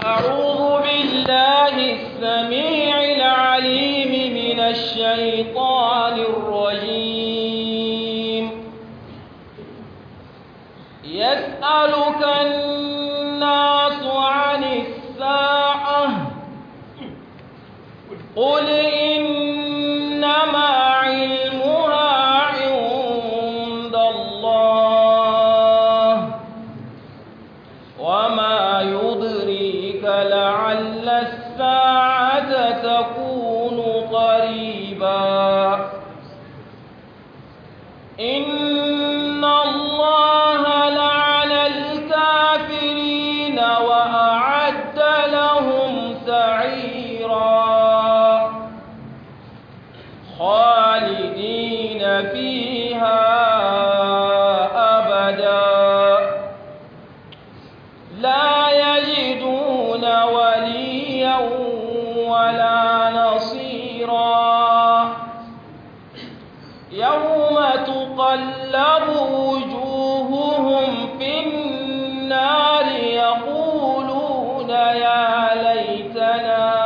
أعوذ بالله السميع العليم من الشيطان الرجيم يسألك الناس عن الساعة قل إنما علمها عند الله وما يدريك لعل الساعة تكون قريبا إن الله لعن الكافرين وأعد لهم سعيرا خالدين فيها أبدا لا يجدون وليا ولا نصيرا يوم تقلب وجوههم في النار يقولون يا ليتنا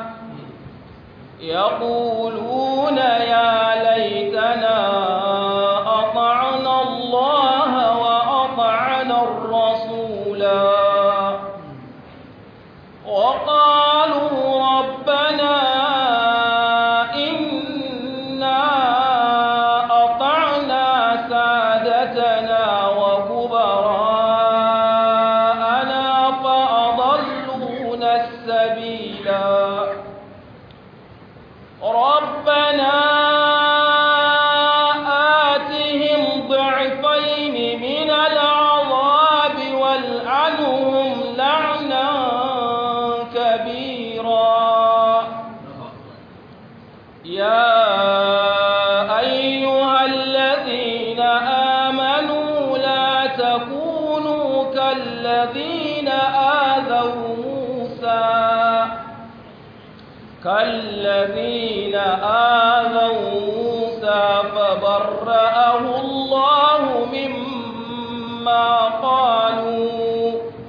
يقولون يا ليتنا أطعنا الله وأطعنا الرسولا وقالوا ربنا إنا أطعنا سادتنا وكبراءنا فأضلونا السبيلا ربنا آتهم ضعفين من العذاب والعنهم لعنا كبيرا يا أيها الذين آمنوا لا تكونوا كالذين آذوا موسى كالذين آذوا موسى فبرأه الله مما قالوا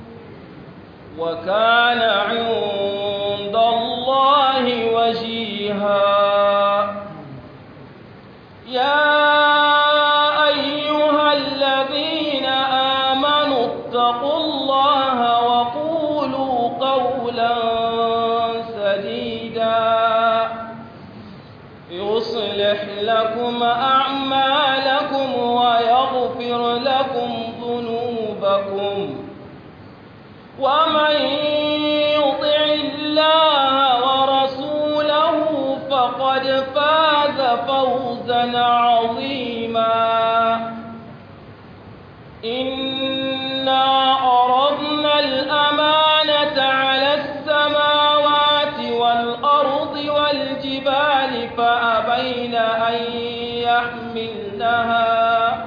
وكان عند الله وجيها يا أيها الذين آمنوا اتقوا الله وقولوا قولا سديدا يصلح لكم أعمالكم ويغفر لكم ذنوبكم ومن يطع الله ورسوله فقد فاز فوزا عظيما إنا عرضنا الأمانة على السماوات والأرض والجبال فأبين أن يحملنها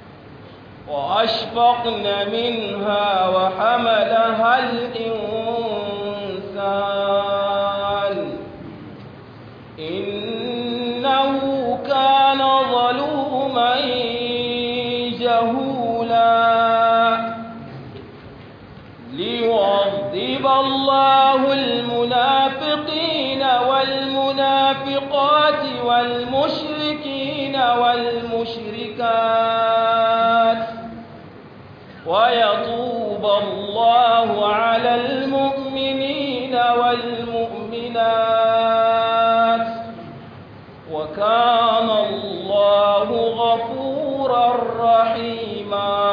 وأشفقن منها وحملها الإنسان إنه كان ظلوما جهولا ليعذب الله المنافقين والمنافقات والمشركين والمشركات ويطوب الله على المؤمنين والمؤمنات وكان الله غفورا رحيما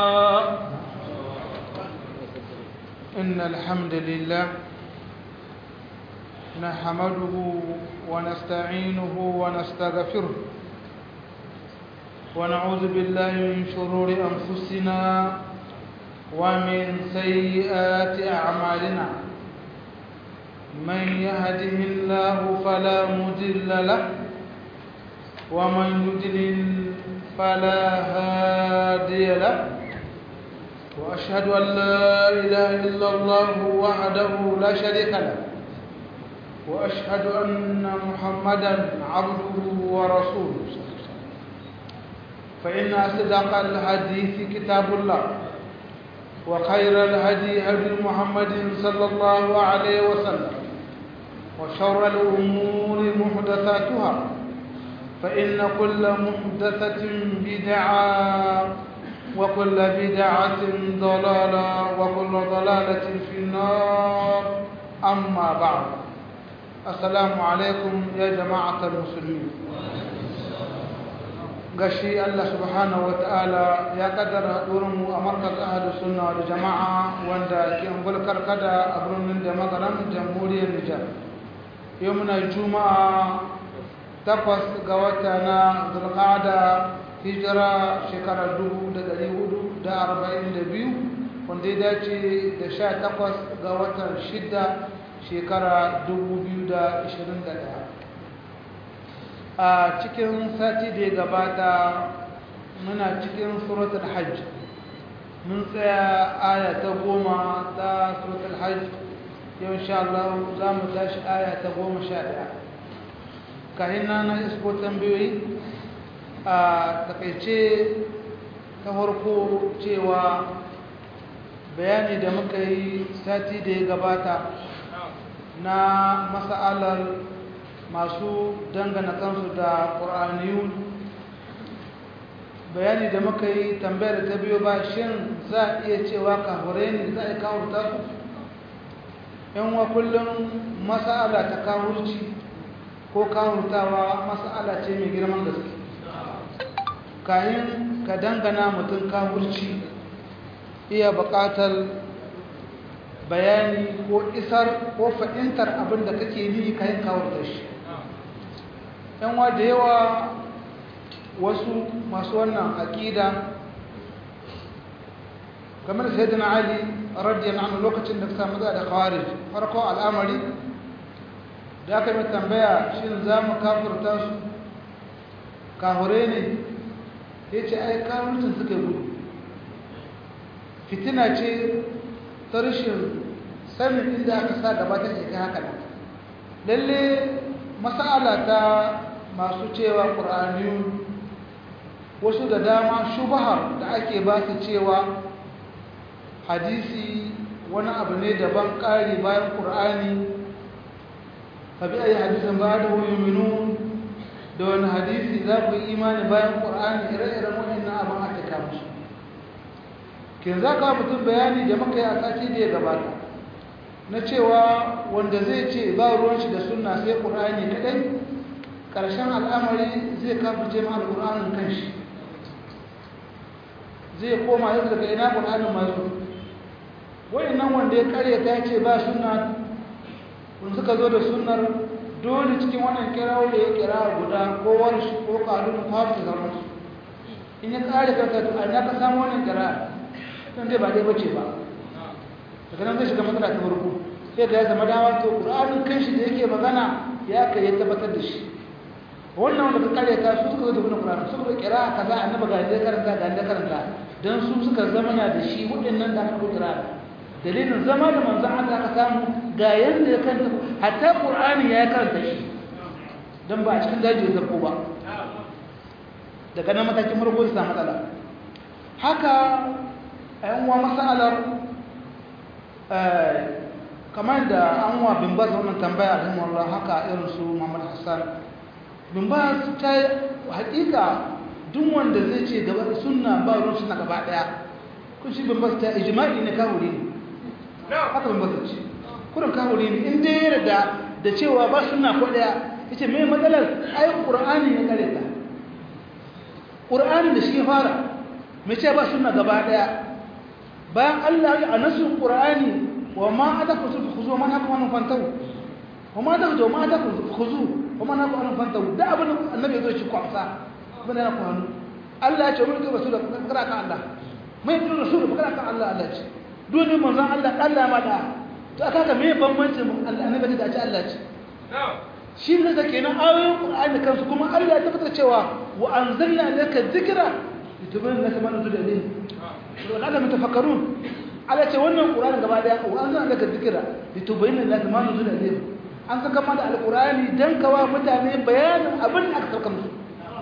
إن الحمد لله نحمده ونستعينه ونستغفره ونعوذ بالله من شرور أنفسنا ومن سيئات أعمالنا من يهده الله فلا مضل له ومن يضلل فلا هادي له وأشهد أن لا إله إلا الله وحده لا شريك له وأشهد أن محمدا عبده ورسوله فإن أصدق الحديث كتاب الله وخير الهدي هدي محمد صلى الله عليه وسلم وشر الأمور محدثاتها فإن كل محدثة بدعة وكل بدعة ضلالة وكل ضلالة في النار أما بعد السلام عليكم يا جماعة المسلمين gashi Allah subhanahu wa ta'ala ya kaddara mu a markaz ahalus sunna da jama'a wanda ke angulkar kada a birnin da magaran jamhuriyar Nijar yau muna juma'a takwas ga wata na zulqa'ada hijira shekarar 1442 wanda ya dace da sha takwas ga watan shida shekara 2021 a cikin sati da ya gabata muna cikin suratul hajj mun tsaya aya ta goma ta suratul hajj yau insha Allah za mu tashi aya ta goma sha ɗaya kayan na isko tambayoyi a takaice ta farko cewa bayani da muka yi sati da ya gabata na masa'alar masu dangana kansu da ƙur'aniyun bayani da muka yi tambayar ta biyo ba shin za a iya cewa kahure ne za a yi kawurta su yan wa kullum masa'ala ta kawurci ko kawurtawa masa'ala ce mai girman gaske kayan ka dangana mutum kawurci iya buƙatar bayani ko isar ko fahimtar abin da kake ni kayan kawurta shi yanwa da yawa wasu masu wannan aƙida kamar sayyidina ali radiyallahu anhu lokacin da ka samu da khawarij farko al'amari da aka mai tambaya shin za mu kafirta su kahure ne ya ce ai kafircin suka gudu fitina ce ta rashin sanin inda aka sa gaba ta ke haka lalle masala ta masu cewa ƙur'aniyu wasu da dama shubahar da ake ba su cewa hadisi wani abu ne daban ƙari bayan ƙur'ani fabi a yi hadisin ba da minu da wani hadisi za ku yi imani bayan ƙur'ani ire-iren waɗannan abin aka kama su ke za ka mutum bayani da maka yi a sati da ya gabata na cewa wanda zai ce ba ruwan shi da sunna sai ƙur'ani kaɗai ƙarshen al'amari zai kafirce ma al'ur'anin kanshi zai koma yadda daga ina ƙur'anin masu nan wanda ya karya ta ce ba sunna kun suka zo da sunnar dole cikin wannan kirawo da ya kira guda ko warshi ko ƙarun kwafi zama su in ya kare karka to an ka samu wannan kira don dai ba dai bace ba daga nan zai shiga matsala ta farko sai da ya zama dama to ƙur'anin kanshi da yake magana ya kai ya tabbatar da shi wannan wanda ka kare ta su suka zo da wani Qur'ani suka kira kaza annabi ga da karanta ga da karanta dan su suka zama na da shi waɗannan da aka kira dalilin zama da manzon Allah aka samu ga yanda ya kanta hatta Qur'ani ya karanta shi dan ba a cikin daji ya zarko ba daga nan matakin farko ya samu matsala haka ayan wa masalar kamar da an wa bin baz wannan tambaya rahimahullah haka irin su Muhammad Hassan bin ba su ta hakika duk wanda zai ce gaba sunna ba ruwan suna gaba daya kun shi bin ba su ta ijma'i ne kawuri ne haka bin ba su ce kurin kawuri ne in dai yarda da cewa ba sunna ko daya yace me matsalar ai qur'ani ne kare ta qur'ani da shi fara me ce ba sunna gaba daya bayan Allah ya anasu qur'ani wa ma adaku khuzu man hakum an fantahu wa ma adaku ma adaku khuzu kuma na ku an fanta da abin annabi ya zo shi kwamsa abin yana kwanu Allah ya ce mun ga rasul da fakara kan Allah mai bin rasul fakara kan Allah Allah ce dole manzon Allah Allah ma da to aka ga me bambancin annabi da ce Allah ce shi ne da kenan ayoyin Qur'ani kansu kuma Allah ya tabbatar cewa wa anzalna laka dhikra litubayyana laka ma nuzila ilayhi wa la'allahum yatafakkarun Allah ce wannan Qur'ani gaba daya wa anzalna laka dhikra litubayyana laka ma nuzila ilayhi an saka mana alkurani don kawa mutane bayanin abin da aka sauka musu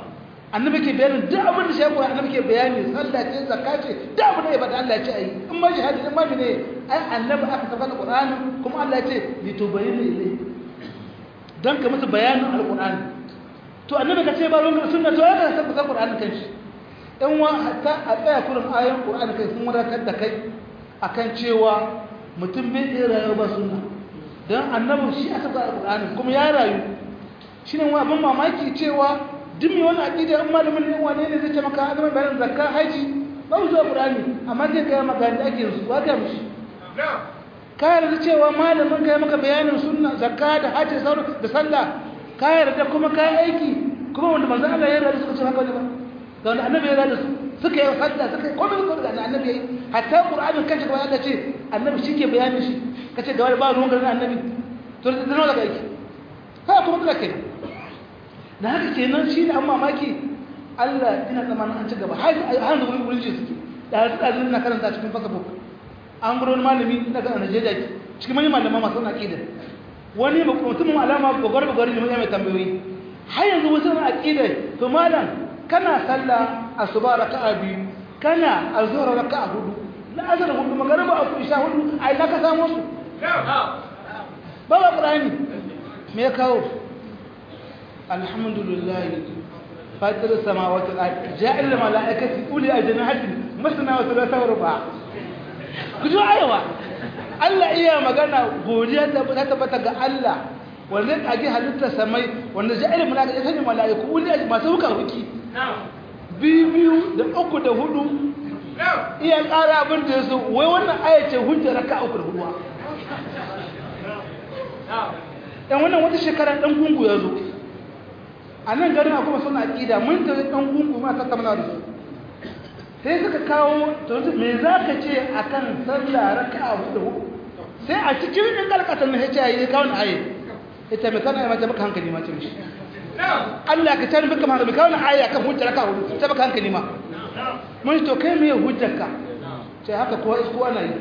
annabi ke bayanin duk abin da shi Qur'ani annabi ke bayani sallah ce zakka ce duk abin da ya bada Allah ya ce ayi in ma jihadi in ma ne ai annabi aka saka Qur'ani kuma Allah ya ce litubayyana ilayhi dan ka musu bayanin alqur'ani to annabi ka ce ba ruwan sunna to ya ka saka Qur'ani kanshi in wa hatta a tsaya kurin ayoyin Qur'ani kai sun wadatar da kai akan cewa mutum bai iya rayuwa ba sunna dan annabi shi aka saka alqur'ani kuma ya rayu shine wa abin mamaki cewa duk mai wani aƙida in malamin ne wane ne zai ce maka azumin bayan zakka haji ba mu zuwa ƙur'ani amma zai gaya maka da ake yanzu ba ga mishi ka yarda cewa malamin ka yi maka bayanin sunna zakka da haji sauran da sallah ka yarda kuma ka yi aiki kuma wanda manzon Allah ya yarda suka ce haka ne ba ga wanda annabi ya yarda su suka yi sallah suka yi komai suka da annabi yayi hatta ƙur'anin kanshi kuma Allah ce annabi shi ke bayanin shi kace ga wani ba ruwan garin annabi to da nawa daga aiki ha kuma kula kenan da haka kenan shi ne an mamaki Allah ina tsammanin an ci gaba har da wurin wurin suke da har da na karanta cikin facebook an gurin malami na ga Najeriya cikin manyan malama masu na aqida wani mutumin alama gogor gogor ne mai tambayoyi har yanzu wasu na aqida to malam kana sallah asuba raka'a biyu kana azhar raka'a hudu la'azar hudu magariba aku isha hudu ai na ka samu su ba ba qur'ani me ya kawo الحمد لله فاطر السماوات والارض جاعل الملائكه اولي اجنحه مثنى وثلاثه ورباع kujo ayawa Allah iya magana godiya ta tabbata ga Allah wanda ya kage halitta samai wanda ja'il malaika ya sanya malaiku uli masu hukar huki biyu biyu da uku da hudu iya ƙara abin da yaso wai wannan aya ce hujja raka uku da huduwa dan wannan wata shekara dan gungu ya zo a nan garin akwai suna aƙida mun da ɗan gungu ma tattauna da su sai suka kawo me za ka ce a kan sallah raka a hudu sai a cikin ɗin ƙalƙatar na hajji ya kawo na aye ita mai kawo na mace baka hankali ma ce mishi Allah ka tare baka hankali kawo na aye akan hujjar raka hudu ta baka hankali ma mun to kai me hujjar ka ce haka kowa isko ana yi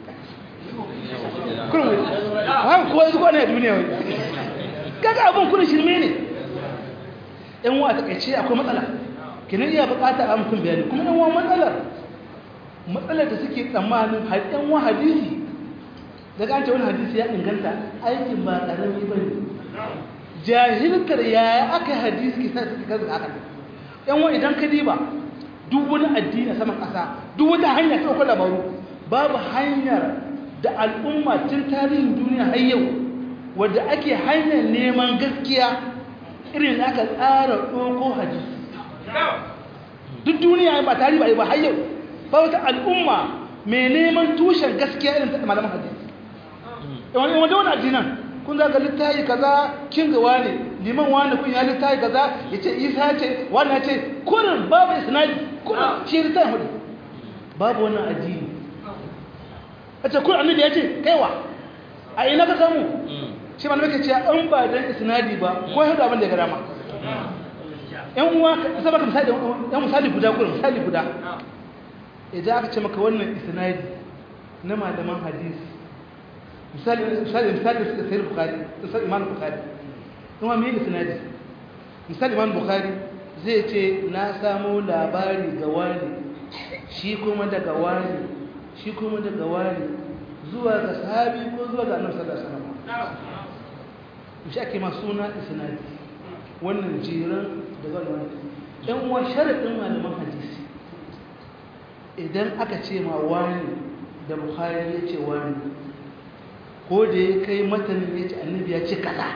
kurin wai haka kowa isko ana yi duniya wai kaga abin kurin shirme ne yan wa takaice akwai matsala kinan iya bukatar a mutum bayani kuma yan wa matsalar matsalar da suke tsammanin har yan wa hadisi daga an ce wani hadisi ya inganta aikin ba karami ba ne jahilkar yaya aka hadisi ke sa suke kaza haka yan wa idan ka diba duk wani addini a saman ƙasa duk wata hanya ta ɗaukar labaru babu hanyar da al'umma tun tarihin duniya har yau wadda ake hanyar neman gaskiya irin da aka tsara ɗoko hadisi duk duniya ba tari ba ba har yau ba wata al'umma mai neman tushen gaskiya irin ta malaman hadisi wani wanda wani addinan kun zaga littayi kaza kin ga wani liman wani kun ya littayi kaza ya ce isa ce wani ya ce kurin babu isnadi kurin shi littayi hudu babu wannan addini a ce kurin annabi ya ce kaiwa a ina ka samu shi ma nake cewa an ba dan isnadi ba ko ya abin da ya gada ma yan uwa ka saba ka misali yan misali guda ko misali guda idan aka ce maka wannan isnadi na malaman hadisi misali misali misali da sai bukhari misali imam bukhari kuma me isnadi misali imam bukhari zai ce na samu labari ga wani shi kuma daga wani shi kuma daga wani zuwa ga sahabi ko zuwa ga annabi sallallahu alaihi wasallam shi ake ma suna isnadi wannan jiran da wannan ɗan uwa sharadin malaman hadisi idan aka ce ma wani da bukhari ya ce wani ko da ya kai matanin ya ce annabi ya ce kaza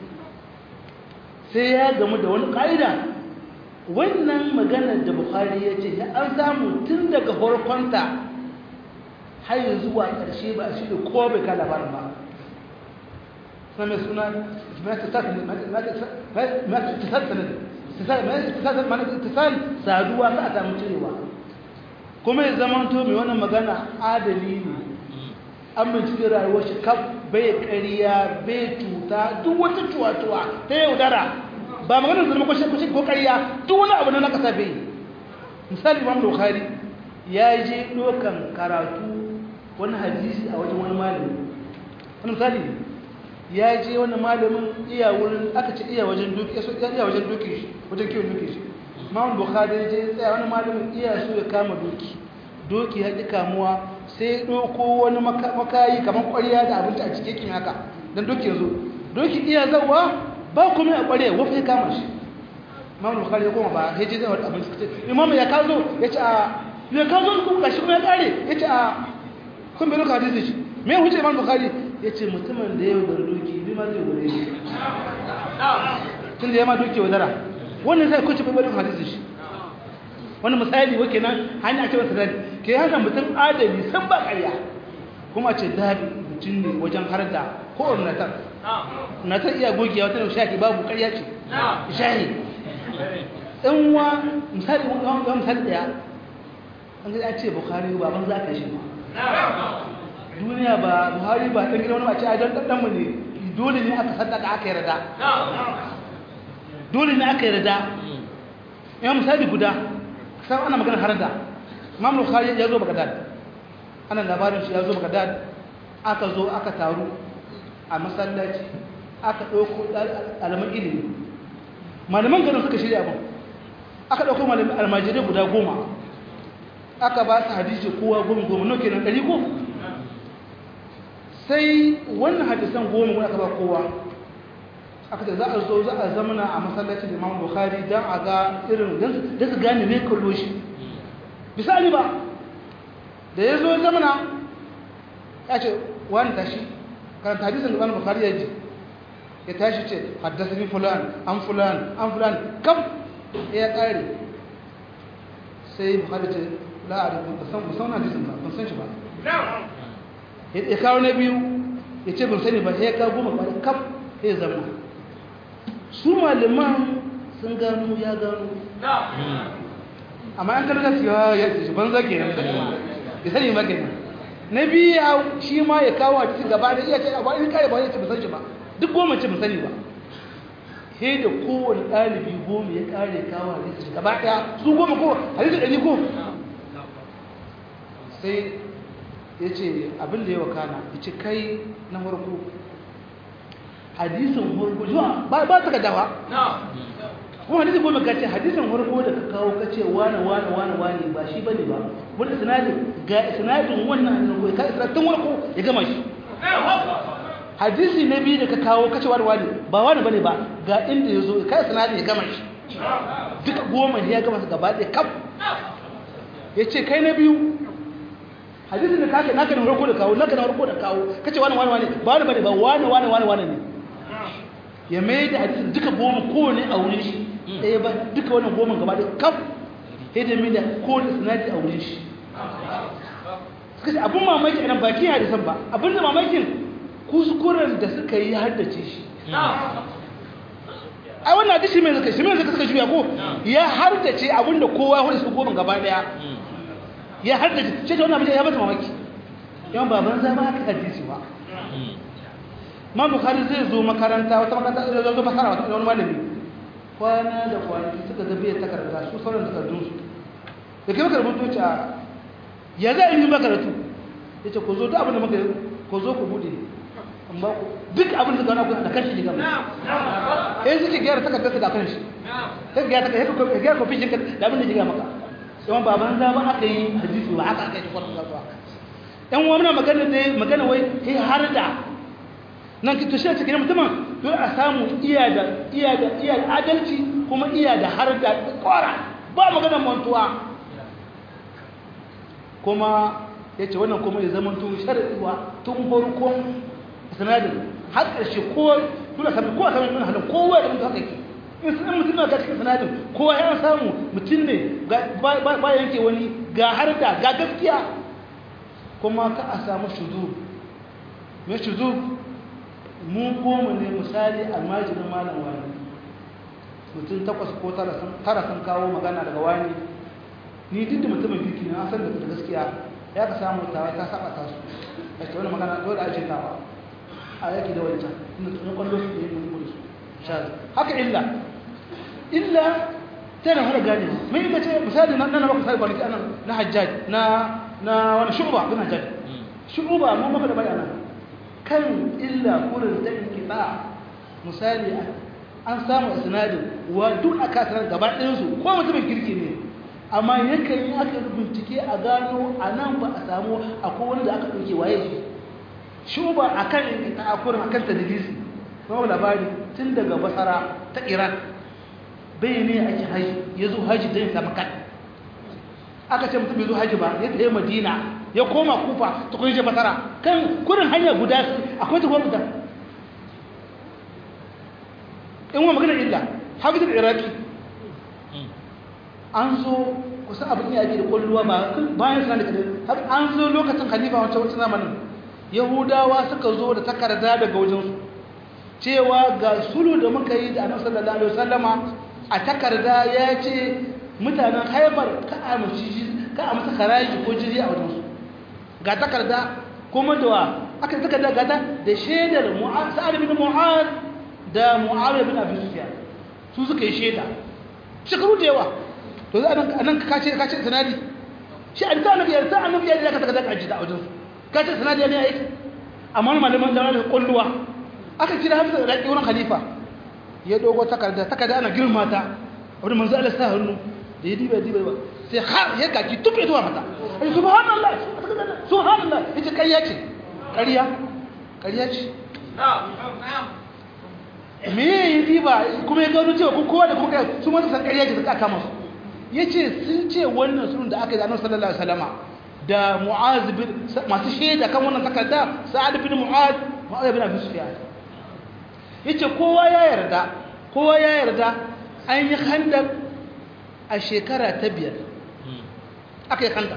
sai ya gamu da wani ƙa'ida wannan maganar da bukhari ya ce ya an samu tun daga farkonta har zuwa ƙarshe ba shi da kowa bai ka labarin ba suna mai suna matasar saduwa ka a samu cirewa kuma ya zama to mai wannan magana adali ne an bincike rayuwar shi kaf bai ƙariya bai cuta duk wata cuwa-cuwa ta yaudara ba maganar zama kwashe kwashe ko ƙariya duk wani abu na na ƙasa bai misali imam bukhari ya je ɗaukan karatu wani hadisi a wajen wani malami wani misali ya je wani malamin iya wurin aka ce iya wajen duki iya wajen duki shi wajen kiwon duki shi Imam Bukhari je tsaya wani malamin iya so ya kama doki doki ya ƙi kamuwa sai ya ɗauko wani makayi kamar ƙwarya da abinci a cike kimi haka don doki ya zo doki iya zawa ba kuma a ƙwarya wafi ya kama shi Imam Bukhari ya koma ba ya je zai wata abinci ce Imam ya ka zo ya ce a ya ka zo kuma kashi kuma ya ƙare ya ce a kun bai doka hadisi shi me huce Imam Bukhari ya ce mutumin da ya yi doki bi ma zai gure shi tun da ya ma doki wadara wannan zai kuce bai barin hadisi shi wani misali wake nan hanya ce masa dadi ke haka mutum adali san ba ƙarya kuma ce dadi mutum ne wajen har da ko natar natar iya gogewa ta shahi babu ƙarya ce shahi ɗan wa misali wa misali ɗaya an ga ce bukari ba ban za ka shi duniya ba buhari ba ɗan gida wani ba ce a don ɗanɗanmu ne dole ne aka sadaka aka yarda dole ne aka yarda ya misali guda sai ana magana har da Imam Bukhari ya zo Baghdad ana labarin shi ya zo Baghdad aka zo aka taru a masallaci aka dauko alaman ilimi malaman garin suka shirya abin aka dauko malaman almajirai guda goma aka ba su hadisi kowa goma goma no kenan ɗari ko sai wannan hadisan goma wani aka ba kowa aka ce za a zo za a zamana a masallacin imam bukhari don a ga irin da su gane mai kallo shi misali ba da ya zo zamana ya ce wani tashi karanta hadisun imam bukhari ya ji ya tashi ce haddasa ni fulan an fulan an fulan kam ya kare sai bukhari ce la'arifin ba san hadisun ba ban san shi ba ya kawo na biyu ya ce ban sani ba ya kawo goma ba kam ya zama su malaman sun gano ya gano amma an karkar su yawa ya ce ban zage ne ya sani ba ke na biya shi ma ya kawo a cikin gaba da iya ce ba in kare ba ya ce ba san shi ba duk goma ce ba sani ba he da kowane ɗalibi goma ya kare kawo a cikin gaba ɗaya su goma ko hadisi ɗari ko sai ya ce abin da ya wakana ya ce kai na farko hadisin farko zuwa ba ba ta dawa kuma hadisin goma ka ce hadisin farko da ka kawo ka ce wane wane wane wane ba shi bane ba wani sinadin ga sinadin wannan hadisin ko ka isra tun farko ya gama shi hadisi na biyu da ka kawo ka ce wane wane ba wane bane ba ga inda ya zo ka sinadin ya gama shi duka goma ya gama su gaba ɗaya kaf ya ce kai na biyu hadisin da kake naka na farko da kawo naka na farko da kawo kace wani wani wani ba wani bane ba wani wani wani wani ne ya mai da hadisin duka goma kowane a wurin shi ɗaya ba duka wannan goma gaba da kaf sai da mai da kowane sinadi a wurin shi suka ce abin mamaki a nan baki hadisan ba abin da mamakin kuskuren da suka yi haddace shi ai wannan hadisi mai zaka shi mai zaka suka juya ko ya haddace abin da kowa ya hudu su goma gaba daya ya haddace shi ta wannan abin ya bata mamaki yawan baban za ba haka hadisi ba ma bukari zai zo makaranta wata makaranta zai zo masara wata wani malami kwana da kwanaki suka zabe ya takarda su sauran takardun su da kai maka rubutu a ya za a yi makaratu ya ce ku zo duk abin da muka ku zo ku bude an ba ku duk abin da gana ku da kanshi ne gaba eh suke gyara takardar su da kanshi sai gyara takardar ya gyara kofin shi da abin da ya maka yawan baban za ba aka yi hadisi ba aka aka yi kwanan ba yan wa muna magana da magana wai kai har da nan ki tushe cikin mutumin don a samu iya da iya da iya da adalci kuma iya da har da kwara ba magana mantuwa kuma ya ce wannan kuma ya zama tun sharaɗiwa tun farkon sanadin har ƙarshe kowa tuna sami kowa sami tuna halin kowa da mutu haka yake in sun mutum na cikin sanadin kowa ya samu mutum ne ba yanke wani ga har da ga gaskiya kuma ka a samu shudu mai shudu mun goma ne misali almajirin malam wani mutum takwas ko tara sun kawo magana daga wani ni duk da mutumin girki na san da gaskiya ya ka samu tawa ta saba ta su a ce wani magana dole a ce tawa a yaki da wancan inda tsoron kwallo su ne mun gudu su haka illa illa tana hana gane mai illa ce misali na na maka sai kwanaki anan na hajjaj na na wani shuba bin hajjaj shuba mun maka da bayana kan illa kurin da inkiba misali an samu sinadin wa duk aka sanar gaba ɗayansu ko mutumin kirki ne amma yakan yi aka bincike a gano a nan ba a samu akwai wani da aka ɗauke waye shi shuba a kan ta'akurin a kan tadilisi kuma labari tun daga basara ta iran bai ne ake haji ya zo haji don ya samu kan aka ce mutum bai zo haji ba ya tsaye madina ya koma kufa ta kun je basara kan kurin hanya guda akwai ta guda in wa magana illa hafizar iraki an zo kusan abin ya ake da kwalluwa ba bayan suna da kadai an zo lokacin khalifa wancan wancan zamanin yahudawa suka zo da takarda daga wajensu cewa ga sulu da muka yi da annabi sallallahu alaihi wasallama a takarda ya ce mutanen haifar ka a ka a masa haraji ko jiri a wajensu ga takarda kuma da wa aka takarda gata da shaidar sa'ad bin mu'ad da mu'awiyah bin abi sufyan su suka yi shaida shekaru da yawa to za a nan ka ce ka ce sanadi shi an ta annabi ya ta annabi ya ka takarda ka jida a wajensu ka ce sanadi ne aiki amma malaman da da kulluwa aka kira hamza da wurin khalifa ya dogo takarda takarda ana girma ta wani manzo Allah sa hannu da ya diba diba sai har ya kaki tufe zuwa mata ai subhanallah subhanallah yace ƙarya ce ƙarya ƙarya ce me yayi diba kuma ya gano cewa kun kowa da kuka su ma san ƙarya ce suka kama su yace sun ce wannan sunan da aka yi da Annabi sallallahu alaihi wasallama da Mu'az bin masu shaida kan wannan takarda Sa'ad bin Mu'az Mu'az bin Abi Sufyan yace kowa ya yarda kowa ya yarda an yi khandaq a shekara ta biyar aka yi khandaq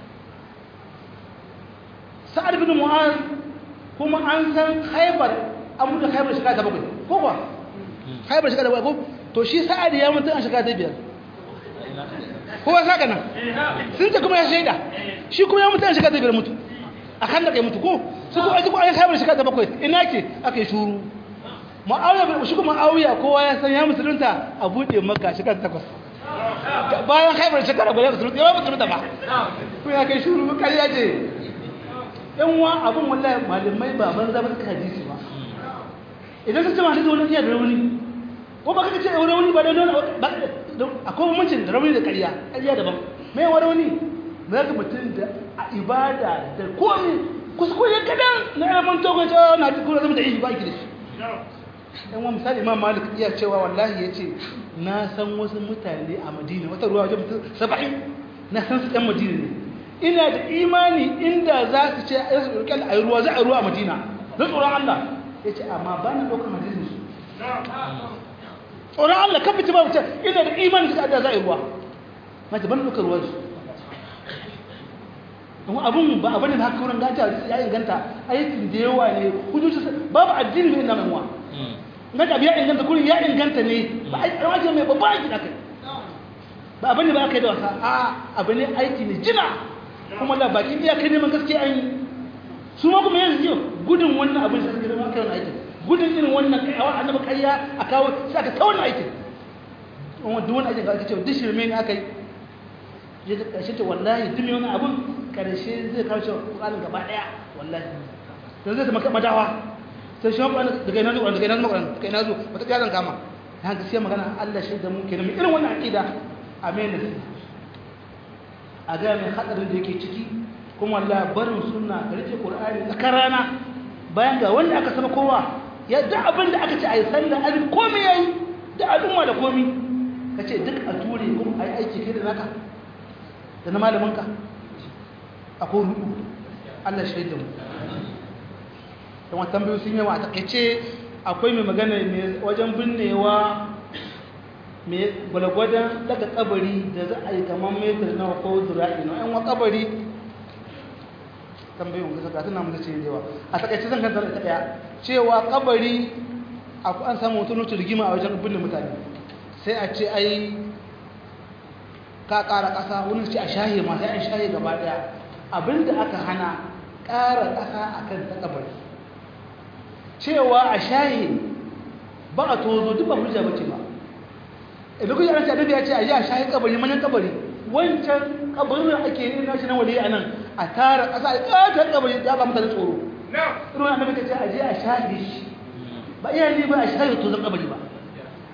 Sa'ad bin Mu'az kuma an san Khaybar an mutu Khaybar shekara ta bakwai ko kuwa Khaybar shekara ta bakwai ko to shi Sa'ad ya mutu a shekara ta biyar kowa saka nan sun ce kuma ya shaida shi kuma ya mutu a shekara ta biyar mutu a khandaq ya mutu ko su ko aji ko an Khaybar shekara ta bakwai ina ke aka yi shuru ma'awiya shi kuma ma'awiya kowa ya san ya musulunta a buɗe maka shekara takwas bayan haifar shekara guda musulunta yawan musulunta ba ko ya kai shuru kariya ce yan wa abin wallahi malamai ba ban zama suka hadisi ba idan ka ce ma hadisi wani iya da rauni ko ba kaka ce wani rauni ba da wani akwai bambancin da rauni da kariya kariya daban mai wa rauni na ga mutum da a ibada da komi kuskure kadan na ilimin togon cewa na cikin zama da ihi ba ki da shi dan wa misali imam malik iya cewa wallahi yace na san wasu mutane a madina wata ruwa wajen mutum 70 na san su ɗan madina ne ina da imani inda za su ce a su ɗauki a ruwa za a ruwa a madina na tsoron allah ya ce amma ba na ɗaukar madina su tsoron allah kan fiti ba wuce ina da imani su da za a yi ruwa na ce ban ɗaukar ruwa su kuma abin ba abin da haka wurin ganta ya inganta aikin da yawa ne hujjoji babu addini mai namun wa na da ya inganta kurin ya inganta ne ba a rawaje mai babba aiki da kai ba abin da ba aka yi da wasa a abu ne aiki ne jina kuma da baki iya kai neman gaskiya an yi su ma kuma yanzu yau gudun wannan abin da suka zama kai wannan aikin gudun irin wannan kaiwa annabi kariya a kawo sai aka ta wannan aikin kuma duk wani aikin da aka ce duk shirme ne aka yi ya ga ƙarshe ta wallahi duk mai wani abin ƙarshe zai kawo shi ƙwaƙwalin gaba ɗaya wallahi don zai zama madawa sai shi wani daga ina zuwa daga ina zuwa daga ina zuwa wata ƙiya zan kama na gaskiya magana Allah shi da mu kenan mai irin wannan aqida a mai nasi a ga mai hadarin da yake ciki kuma Allah barin sunna da rike Qur'ani tsakar rana bayan ga wanda aka saba kowa ya da abin da aka ce ayi sallah azin komai yayi da al'umma da komai kace duk a ture kuma ayi aiki kai da naka da na malamin ka akwai rubu Allah shi da mu don wata tambayoyi sun yawa a takaice akwai mai magana mai wajen binnewa mai gwalgwadon daga kabari da za a yi kamar metar na ko zura'i na yan wa kabari tambayoyin gasa ga tunan mutu ce yawa a takaice zan kanta da daya cewa kabari an samu wata nutu rigima a wajen binne mutane sai a ce ai ka kara kasa wani ce a shahe ma sai an shahe gaba daya abinda aka hana kara kasa akan ta kabari cewa a shahi ba a tozo duk ba hujja bace ba idan kuka yana annabi ya ce a yi a shahi kabari manyan kabari wancan kabarin da ake yi na shi na wali a nan a tara ƙasa a ƙatar kabari ya ba mutane tsoro irin annabi ka ce a je a shahi shi ba iya ne ba a shahi tozon kabari ba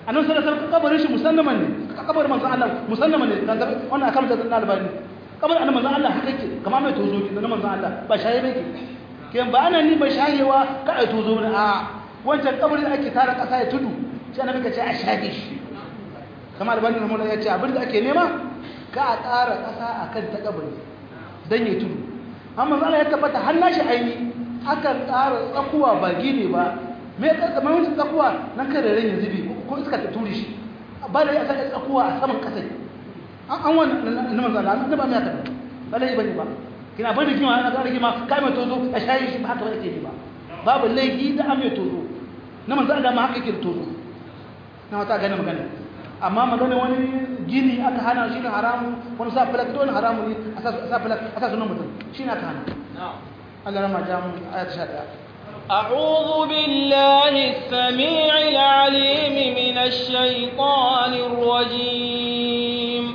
annabi sallallahu alaihi wasallam kabarin shi musallaman ne kabarin manzon Allah musallaman ne dan wannan akan da albani kabarin annabi manzon Allah haka yake kamar mai tozo ne na manzon Allah ba shaye bake kiyan ba ana ni ba shayewa ka ai tozo ne a wancan kabarin ake tara kasa ya tudu sai annabi ka ce a shage shi kamar albani rahimahullah ya ce abin da ake nema ka a ƙara kasa akan ta kabari dan ya tudu amma Allah ya tabbata har nashi aini akan ƙara tsakuwa ba gine ba me ka kamar wani tsakuwa nan kada ran ya zubi ko iska ta turi shi ba da ya saka tsakuwa a saman kasa an an wannan na manzo Allah an ba mai haka ba lai bane ba kina bani kima ana ƙara kima kai mai tozo a shayi shi ba haka ba yake ba babu laifi da an mai tozo na manzo Allah ma haka yake tozo na wata gane magana amma magana wani gini aka hana shi ne haramu wani sa falak dole haramu ne a sa falak a sa sunan mutum shi ne aka hana Allah rama jamu ayat 11 أعوذ بالله السميع العليم من الشيطان الرجيم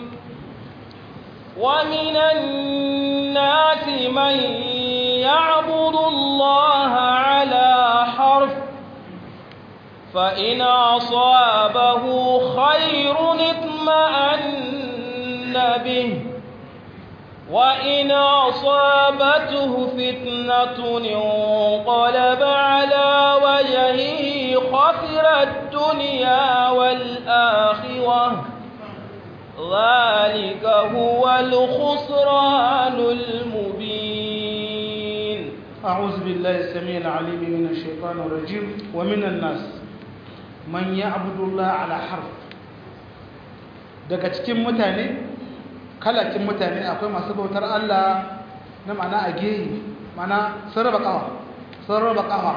ومن الناس من يعبد الله على حرف فإن أصابه خير اطمأن به وإن أصابته فتنة انقلب على وجهه خسر الدنيا والآخرة ذلك هو الخسران المبين أعوذ بالله السميع العليم من الشيطان الرجيم ومن الناس من يعبد الله على حرف daga cikin mutane kalakin mutane akwai masu bautar Allah na ma'ana a gehi mana sun raba kawa sun raba kawa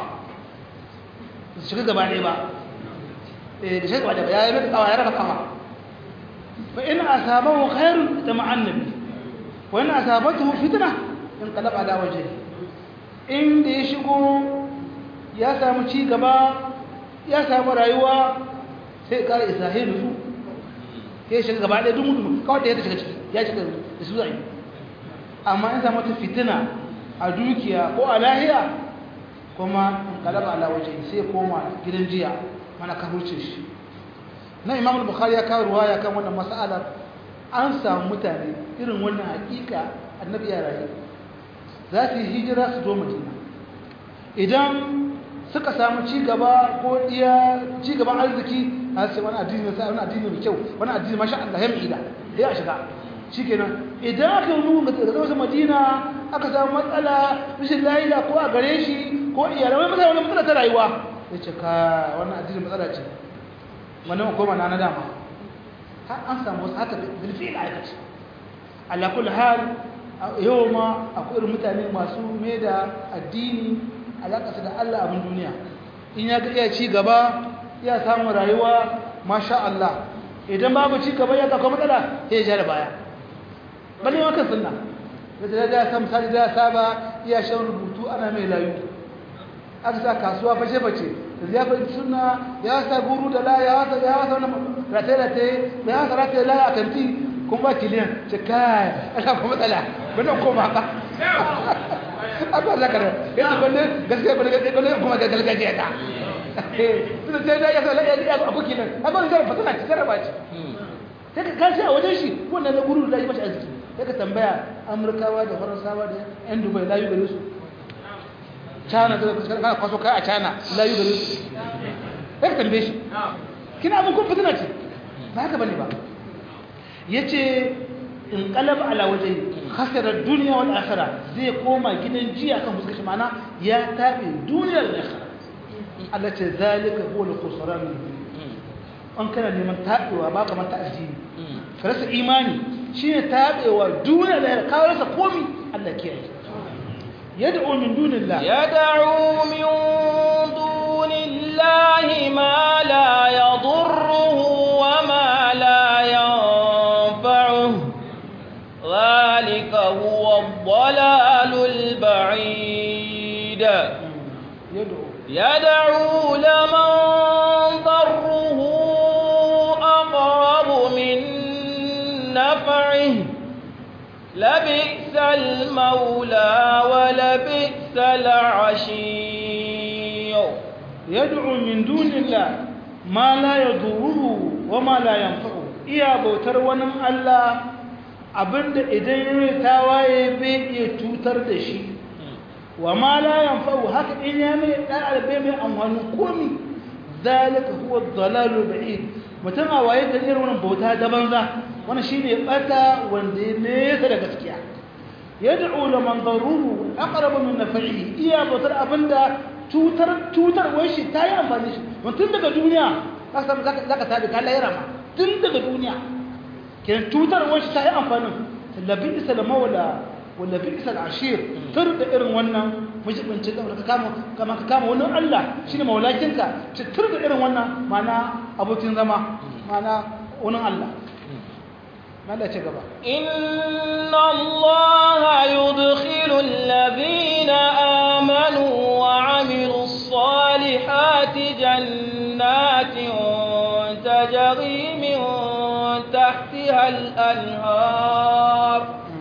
su shiga gaba ɗaya ba eh da shiga gaba ɗaya ya yi mata kawa ya raba kawa fa in asabahu khairun da ma'annabi wa in asabatuhu fitna in qalaba ala wajhihi inda ya shigo ya samu ci gaba ya samu rayuwa sai kara isra'ilu su ya shiga gaba ɗaya duk mutum kawai da ya shiga ciki ya shiga da su zai amma in samu ta fitina a dukiya ko a lahiya kuma in kalaba ala waje sai koma gidan jiya mana ka hurce shi na imam bukhari ya kawo ruwaya kan wannan mas'alar an samu mutane irin wannan hakika annabi ya rayu za su yi hijira su zo madina idan suka samu cigaba ko iya cigaban arziki a sai wani addini sai wani addini mai kyau wani addini masha Allah ya mai da ya shiga shikenan idan aka yi ga daga wasu madina aka samu matsala rashin lafiya ko a gare shi ko iyalan wani matsala wani matsala ta rayuwa ya ce ka wannan addini matsala ce wannan koma na na dama har an samu wasu haka bilfi da aikaci ala kulli hal yau ma akwai irin mutane masu mai da addini alaƙasa da Allah abin duniya in ya iya ci gaba ya samu rayuwa masha Allah idan babu ci gaba ya kakwa matsala ya ja da baya bane ma kan sunna da da ya samu sani da ya saba iya shan rubutu ana mai layu aka sa kasuwa fashe fashe da ya fi sunna ya sa guru da la ya wasa ya wasa wani rataye-rataye ya wasa rataye la a kanti kun ba kiliyan ce kai ana kuma matsala bane koma ka abuwa za ka da yanzu bane gaskiya bane gaskiya bane kuma ga gargajiya ta tunda sai da ya sa ya ya abu kinan haka wani zara fasana ci jaraba ce sai ka kashi a wajen shi wannan na guru da yi mashi arziki sai ka tambaya amurkawa da faransawa da yan dubai layu gare su china da kana kwaso kai a china layu gare su sai ka tambaye shi kina abin kun fitina ce ba haka bane ba yace in qalab ala wajhi khasara dunya wal akhirah zai koma gidan jiya kan fuskar shi mana ya tabe duniyar da akhirah Allah ce zalika huwa al-khusran an kana neman tabewa ba kamar ta addini ka rasa imani shine tabewa duniya da ka rasa komi Allah kiyaye yad'u min dunillah يدعو من دون الله ما لا يضره وما لا ينفعه ذلك هو الضلال البعيد yad'u يدعو لمن ضره أقرب من نفعه لبئس المولى ولبئس العشير yad'u min dunillah ma la yaduruhu wa ma la yanfa'u iya bautar wani Allah abinda idan ya tawaye bai iya cutar da shi wa ma la yanfa'u haka in ya mai da bai mai amfani komi zalika huwa ad-dalalu ba'id mutum a waye da irin wannan bauta da banza wannan shine bata wanda ya nesa da gaskiya yad'u liman daruhu aqrabu min naf'ihi iya bautar abinda cutar cutar wai shi tayi amfani shi mutum daga duniya zaka zaka tabi ka lahira ma tun daga duniya kenan cutar wai shi tayi amfani labi isal mawla wala bi isal ashir tur da irin wannan mujibinci da ka kama kama ka kama wannan Allah shine maulakinka ci tur da irin wannan mana abokin zama mana wannan Allah Allah ce gaba inna Allah yudkhilu alladhina amanu wa amilus salihati jannatin tajri min tahtiha al-anhar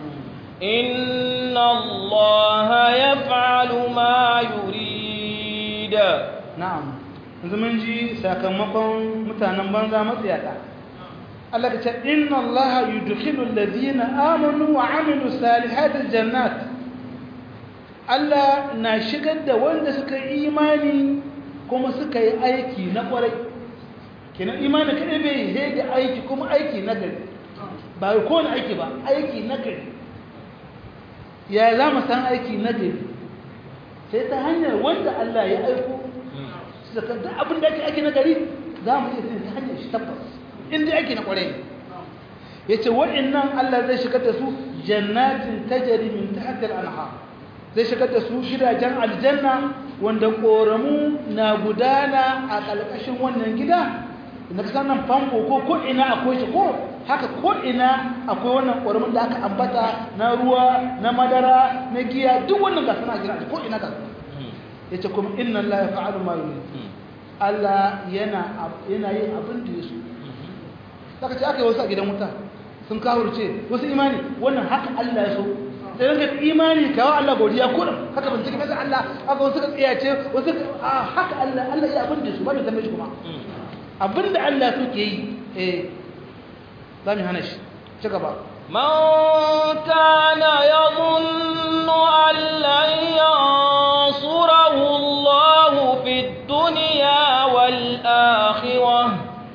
إن الله يفعل ما يريد نعم yanzu mun ji sakamakon mutanen banza matsiyata Allah ka ce inna Allah yudkhilu alladhina amanu wa amilu salihati jannat Allah na shigar da wanda suka yi imani kuma suka yi aiki na kwarai kenan imani kadai bai yi da aiki kuma aiki na gari ba ko ne aiki ba aiki na gari ya za mu san aiki na gari sai ta hanyar wanda Allah ya aiko su zaka duk abin da ake aiki na gari za mu iya ta hanyar shi tabbas inda aiki na kwarai ya ce wa'innan Allah zai shigar da su jannatin tajari min tahtil anha zai shigar da su gidajen aljanna wanda koramu na gudana a ƙarƙashin wannan gida na kasan nan famfo ko ko ina akwai shi ko haka ko ina akwai wannan ƙoramin da aka ambata na ruwa na madara na giya duk wannan gasa na gina ko ina gasa ya ce kuma inna Allah ya fa'alu ma yi Allah yana yana yin abin da ya so saka ce aka yi wasu a gidan wuta sun kawurce wasu imani wannan haka Allah ya so da ranka imani kawo Allah godiya ko haka ban cikin masa Allah aka wasu ka tsiyace wasu haka Allah Allah ya abin da su ba mai tambaye shi kuma abin da Allah suke yi eh za mu hana shi ci gaba من كان يظن أن لن ينصره الله في الدنيا والآخرة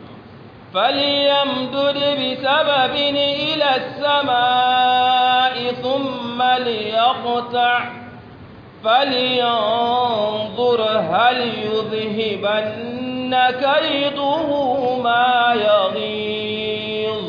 فليمدد بسبب إلى السماء ثم ليقطع فلينظر هل يذهبن كيده ما يغيظ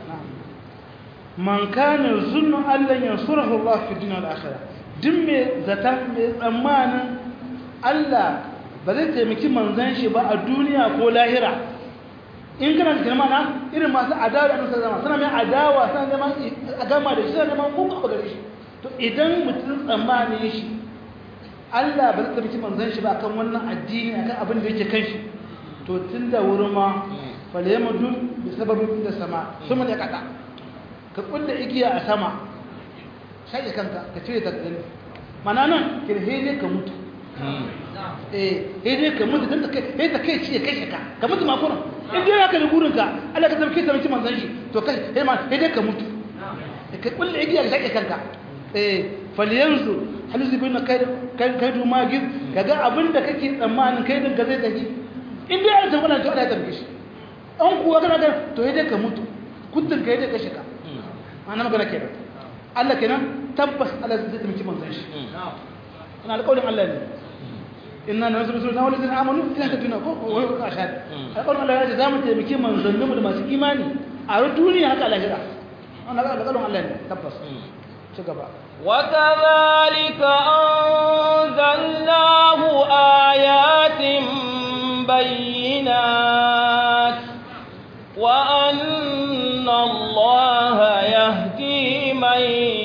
man kana zunnu allan yansurahu Allah fi dunya wal akhirah duk me zata me tsammanin Allah ba zai taimaki manzon shi ba a duniya ko lahira in kana da mana irin masu adawa da annabi zama suna mai adawa suna neman a gama da shi suna neman muku a gare shi to idan mutum tsammanin shi Allah ba zai taimaki manzon shi ba akan wannan addini akan abin da yake kan shi to tun da wurin ma falyamadu bi sababin da sama sun ya kada ka kulle igiya a sama shaƙe kanka ka cire ta gani mana nan kirhe ka mutu eh dai ka mutu don ta kai ta kai ciye kai ka ka mutu ma kuran in dai ka da gurin ka Allah ka tabbata tabbata manzon shi to kai eh ma dai ka mutu ka kulle igiya ka shaƙe kanka eh falyanzu halizu bin kai kai kai du magid kaga abinda kake tsammanin kai din ka zai tafi in dai an tabbata to Allah ya tabbata shi an kuwa kana ga to dai ka mutu kudin ka dai ka shiga ana magana kenan Allah kenan tabbas Allah zai taimaki manzon shi ina alƙawarin Allah ne inna nasru sunna wal ladina amanu ila taduna ko wa huwa ashad alƙawarin Allah ya ce zamu taimaki manzon mu da masu imani a duniya haka lahira wannan alƙawarin Allah ne tabbas ci gaba وكذلك أنزلناه آيات بينات وأن الله يهدي من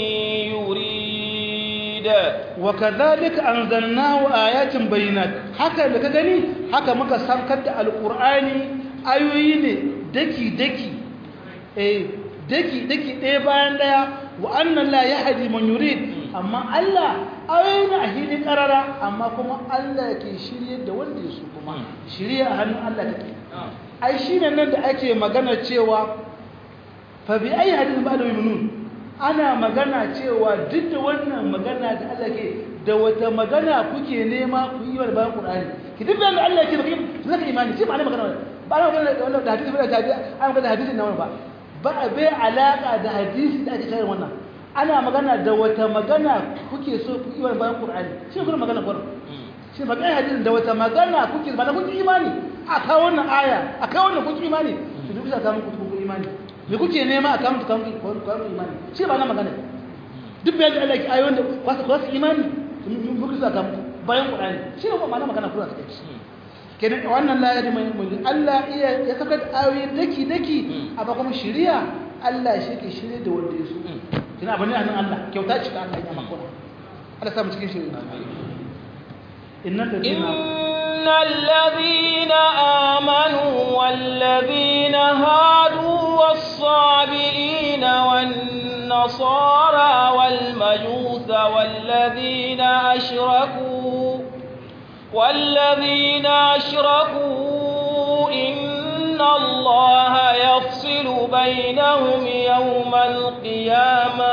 يريد وكذلك أنزلناه آيات بينات haka da ka gani haka muka sankar da alƙur'ani ayoyi ne daki daki eh daki daki ɗaya bayan ɗaya wa annan la yahdi man yurid amma Allah ayoyi a hili karara amma kuma Allah ke shirye da wanda ya so kuma shirye a hannun Allah take ai shine nan da ake magana cewa fa bi ayi hadin ba da yuminun ana magana cewa duk da wannan magana da Allah ke da wata magana kuke nema ku yi wa bayan Qur'ani ki duk da Allah ke baki zaka imani ce ma'ana magana ba ana magana da wannan da hadisi ba da hadisi ana magana da hadisin nan ba ba bai alaka da hadisi da ake kai wannan ana magana da wata magana kuke so ku yi wa bayan Qur'ani shi kuma magana Qur'ani shi ba kai hadisin da wata magana kuke ba da kuke imani a kawo wannan aya a kawo wannan kuke imani to duk da ka muku kuke imani me kuke nema a kawo muku kawo imani shi ba na magana duk bayan da Allah ya ayoyin da kwasu kwasu imani muku za ka muku bayan Qur'ani shi ne kuma magana kura ta kai kenan wannan la ya mai mulki Allah iya ya saka ayoyi daki daki amma kuma shari'a Allah shi ke shirye da wanda ya so kina bane anan Allah kyauta ce ta Allah ya maka Allah sa mu cikin shari'a innal ladina innal ladina amanu wal ladina hadu was-sabiin wan nasara wal majus wal ladina ashraku والذين أشركوا إن الله يفصل بينهم يوم القيامة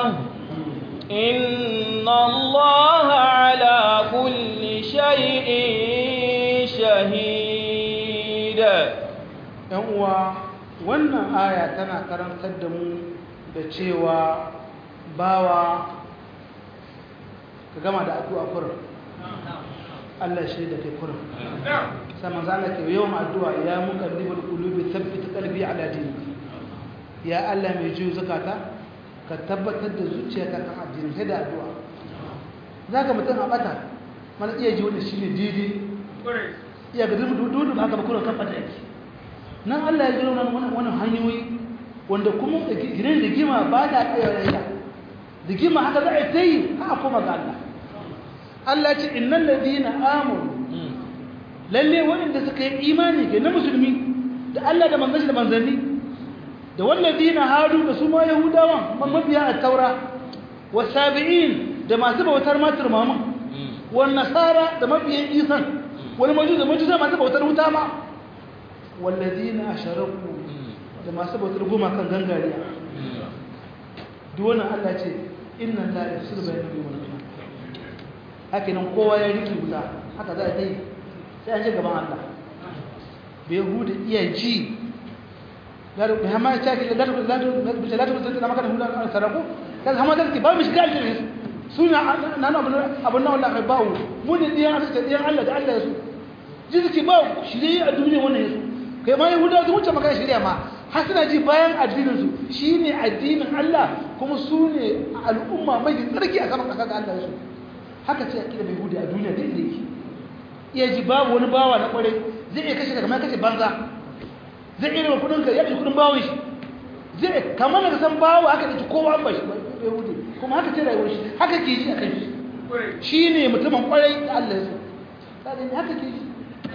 إن الله على كل شيء شهيد uwa wannan aya tana karantar da mu da cewa bawa ka gama da addu'a kurin Allah shi da kai kurin sai manzo Allah ke yawan addu'a ya muqallibul qulubi thabbit qalbi ala dinik ya Allah mai jiyo zakata ka tabbatar da zuciyarka kan addini sai da addu'a zaka mutum a bata mana iya ji wani shine didi iya ga dudu dudu ba ka kurin kan bata yake nan Allah ya jiro nan wannan hanyoyi wanda kuma gidan da gima ba ta tsaya da da gima haka za a yi haka kuma ga Allah Allah ce innal ladina amanu lalle waɗanda suka yi imani ke na musulmi da Allah da manzanni da manzanni da walladina hadu da su ma yahudawan mabiya at-taura wasabi'in da masu bautar matar mamun wan nasara da mabiyan isan wani majus da majus masu bautar wuta ma walladina asharaku da masu bautar goma kan gangariya duk wannan Allah ce inna la yafsilu bainal mu'minin haka nan kowa ya riki wuta haka za a yi sai an je gaban Allah bai hudu iya ji bai hama ya caki latu latu na maka da hudu an saraku kan hama da ba mu shiga aljanna suna na na abun nan wallahi bawo mu ne diyan Allah da diyan Allah da Allah ya su ji suke ba shirye a duniya wannan yasu kai ma yahudawa su wuce maka shirya ma har suna ji bayan addinin su shine addinin Allah kuma su ne al'umma mai tsarki a saman kasa ga Allah ya su haka ce akida bai hudu a duniya da inda yake iya ji babu wani bawa na kwarai zai iya kashe daga mai kashe banza zai iya raba kudin ka ya kudin bawon shi zai kamar da san bawa haka ɗauki kowa an bashi bai hudu kuma haka ce rayuwar shi haka ke ji a kan shi shi ne mutumin kwarai da Allah ya so sadani haka ke ji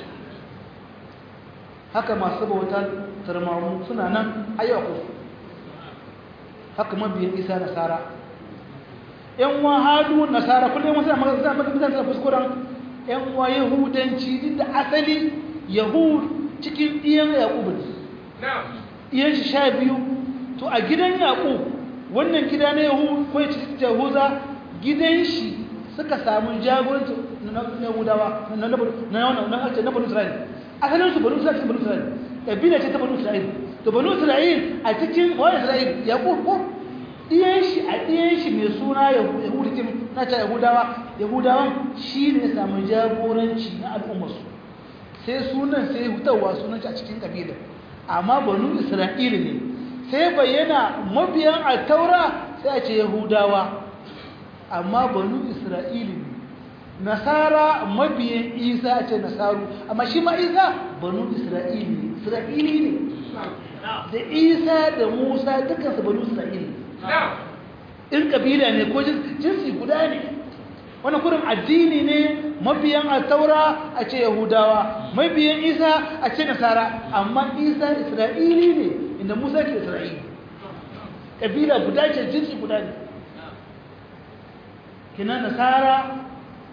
haka masu bauta tarmamu suna nan ayyuka haka mabiyan isa nasara yan wa hadu nasara kullum wasu amma zan maka bizan da kuskuren yan wa yahudanci duk da asali yahud cikin iyan yaqub ne iyan shi sha biyu to a gidan yaqub wannan gida na yahud ko cikin yahuza gidan shi suka samu jagoranci na yahudawa na na na na na banu isra'il asalin su banu isra'il banu isra'il kabila ce ta banu isra'il to banu isra'il a cikin wani isra'il yaqub ko ɗiyan shi a ɗiyan shi mai suna yahudikin na ta yahudawa yahudawan shi ne samun jagoranci na al'ummarsu sai sunan sai hutawa sunan shi a cikin ƙabilar amma banu isra'ila ne sai bayyana mabiyan a taura sai a ce yahudawa amma banu isra'ila ne nasara mabiyan isa a ce nasaru amma shi ma isa banu isra'ila ne isra'ili ne da isa da musa dukansu banu isra'ila ne in kabila ne ko jinsi guda ne wani kurin addini ne mabiyan a taura a ce yahudawa mabiyan isa a ce nasara amma isa isra'ili ne inda musa ke isra'ili kabila guda ce jinsi guda ne kina nasara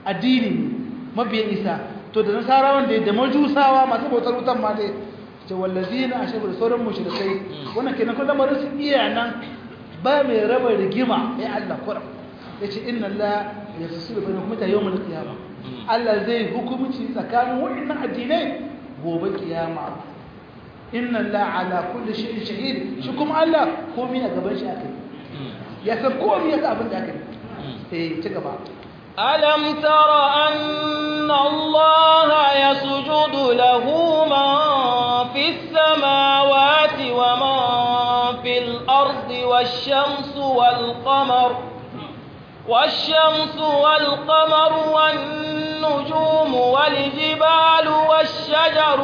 addini mabiyan isa to da nasarawan da da majusawa masu bautar wutan ma dai ce wallazina ashabu da sauran mushrikai wannan kenan ko lamarin su iya nan ba mai raba rigima ya Allah kuram yace inna Allah yafsilu bainakum ta yawmul qiyamah Allah zai hukumci tsakanin wa'annan addinai gobe kiyama inna Allah ala kulli shay'in shahid shi kuma Allah komai a gaban shi akai ya san komai ya abin da akai eh ci gaba ألم تر أن الله يسجد له من في السماوات ومن في الأرض والشمس والقمر والشمس والقمر والنجوم والجبال والشجر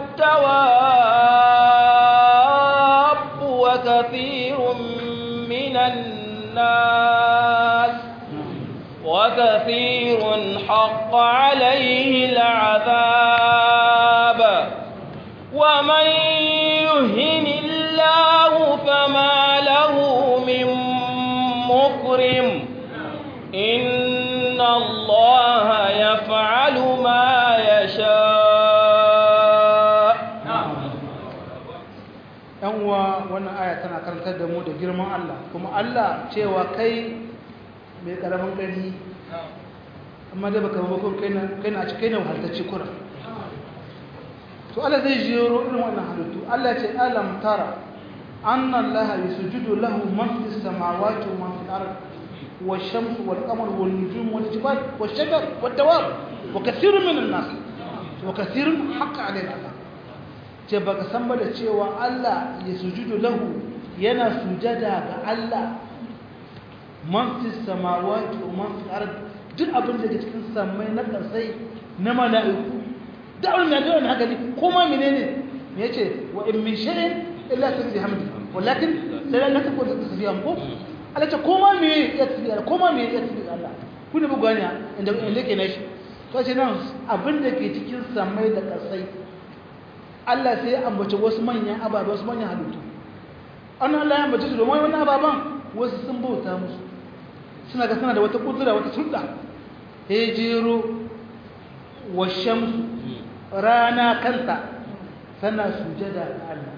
والدواب وكثير من الناس وكثير حق عليه العذاب ومن يهن الله فما له من مكرم إن الله يفعل ما يشاء uwa wannan aya tana karantar da mu da girman Allah kuma Allah cewa kai mai karamin gani amma da baka mabakon kai na cikin na wahaltacci kura to Allah zai jero irin wannan halittu Allah ce alam tara anna Allah yasjudu lahu man fis samawati wa man fil ard والشمس والقمر والنجوم والجبال والشجر والدواب وكثير من الناس وكثير حق عليه العذاب ce baka san ba da cewa Allah ya sujudu lahu yana sujada ga Allah man fi samawati wa man fi ard duk abin da ke cikin samai na kasai na mala'iku duk abin da ga haka ne kuma menene me yace wa in min shay'in illa tasbihu hamdi walakin sai la takun tasbihu ko Allah ce koma me ya tasbihu koma me ya tasbihu Allah ku ne bugu ne inda inda ke nashi to ce nan abin da ke cikin samai da kasai Allah sai ya ambaci wasu manyan ababe wasu manyan halittu an Allah ya ambaci su domin wani ababen wasu sun bauta musu suna ga suna da wata kudura wata sulɗa ya jero wa shamsu rana kanta tana sujada ga Allah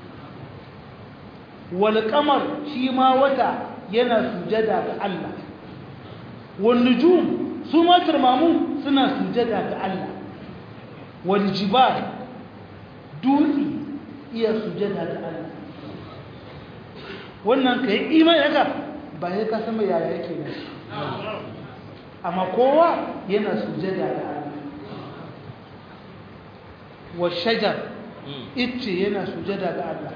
wal qamar shi ma wata yana sujada ga Allah wal nujum su ma turmamu suna sujada ga Allah wal jibal dutse iya sujada da Allah wannan ka yi imani haka ba ya ka sama yaya yake ne amma kowa yana sujada da Allah wa shajar itce yana sujada da Allah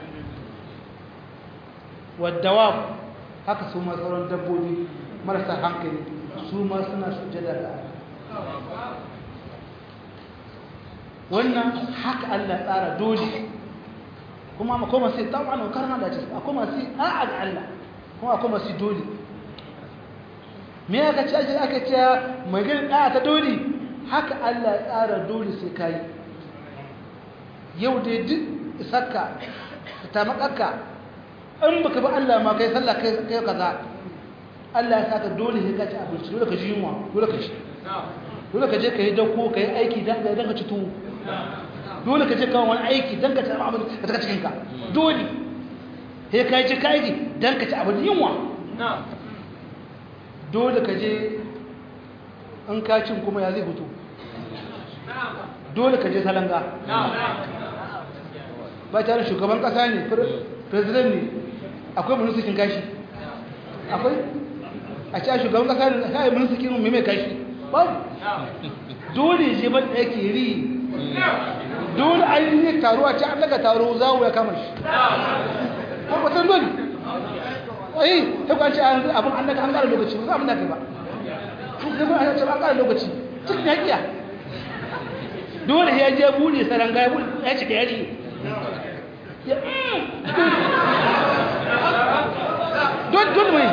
wa dawab haka su ma sauran dabbobi marasa hankali su ma suna sujada da Allah wannan haka Allah tsara dole kuma akwai masu tabana karna da ce akwai masu a'a ga Allah kuma akwai masu dole me aka ce ake aka ce mai gani da'a ta dole haka Allah ya tsara dole sai kai yau dai duk isakka ta makakka in baka bi Allah ma kai sallah kai kai kaza Allah ya saka dole sai ka ci abinci dole ka ji yunwa dole ka ci dole ka je ka yi dauko ka yi aiki don ka ci tuwo dole ka je kawo wani aiki don ka ci abin da ta cikinka dole sai ka yi ci ka aiki don ka ci abin yunwa dole ka je in ka cin kuma ya zai hutu dole ka je salanga ba tare shugaban kasa ne president ne akwai munisikin kashi akwai a ci a shugaban kasa ne a yi munisikin mai mai kashi babu dole je ban da yake ri dole an yi taro a ci an daga taro zawo ya kama shi kwakwatan dole ai ta kwanci abin an daga an kara lokaci ba za a daga ba kuma an ce an kara lokaci cikin yakiya dole ya je bude saranga ya bude ya ci da yari dole mai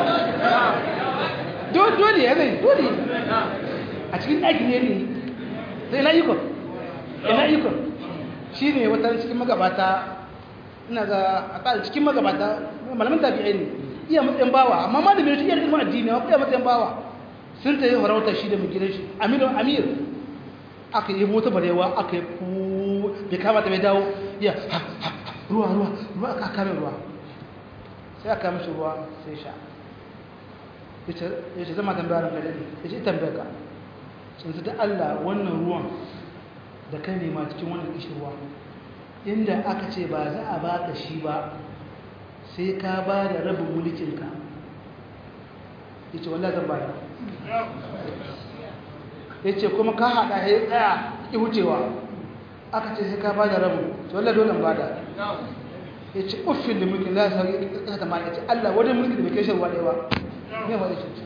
dole ya zai dole a cikin ɗakin ne ne sai na ikon ina ikon shi ne wata cikin magabata ina ga a ƙasa cikin magabata malamin tabi'ai ne iya matsayin bawa amma ma da mai iya ilimin addini wa iya matsayin bawa sun ta yi farauta shi da mai gidan shi amir amir aka yi mota barewa aka yi ku bai kama ta bai dawo ya ha ha ruwa ruwa ruwa aka kame ruwa sai aka mishi ruwa sai sha ya ce zama tambaya ranka da ya ce tambaya ka sun da Allah wannan ruwan da kai nema cikin wannan kishirwa inda aka ce ba za a baka shi ba sai ka ba da rabin mulkinka ya ce wallah zan ba da ya ce kuma ka haɗa ya tsaya ki wucewa aka ce sai ka ba da rabin to wallah dole ba da ya ce uffin da mulkin za su sauyi ƙasa ta ya ce Allah wani mulki da bai kai sharwa ɗaya ba me ba ce